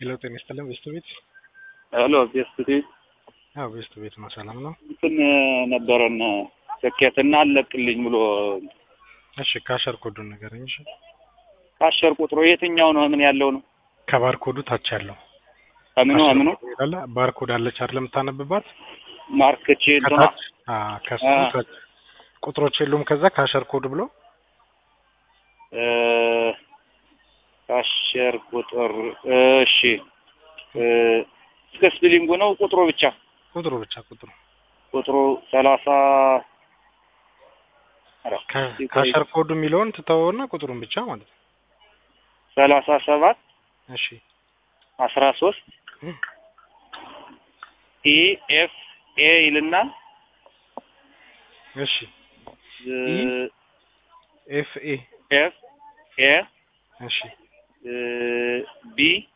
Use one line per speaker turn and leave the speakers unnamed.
ሄሎ ጤና ይስጥልን ቤስት ቤት
ሄሎ ቤስት ቤት
አዎ ቤስት ቤት ነው ሰላም ነው
እንትን ነበረን ስኬትና አለቅልኝ ብሎ
እሺ ካሸር ኮዱን ንገረኝ እሺ
ካሸር ቁጥሩ የትኛው ነው? ምን ያለው ነው?
ከባርኮዱ ታች ያለው
ከምኑ
ካሸር
ምኑ
ኮዱ ይላል ባርኮድ አለች አይደል የምታነብባት
ማርክቼ እንትኗ
ከታች አ ከሱ
አ።
ታች ቁጥሮች የሉም ከዛ ካሸር ኮድ ብሎ
እ፣ ካሸር ቁጥር እሺ እ፣ እስከ ስፕሊንጉ ነው ቁጥሩ ብቻ
ቁጥሩ ብቻ ቁጥሩ
ቁጥሩ ሰላሳ ኧረ፣
ከ-
ቆይ፣
ካሸር ኮዱ የሚለውን ትተወውና ቁጥሩን ብቻ ማለት ነው
ሰላሳ ሰባት
እሺ
አስራ ሶስት
እም፣
ኢ ኤፍ ኤ ይልና
እሺ
እ፣
ኤፍ ኤ
ኤፍ ኤ
እሺ
እ፣ ቢ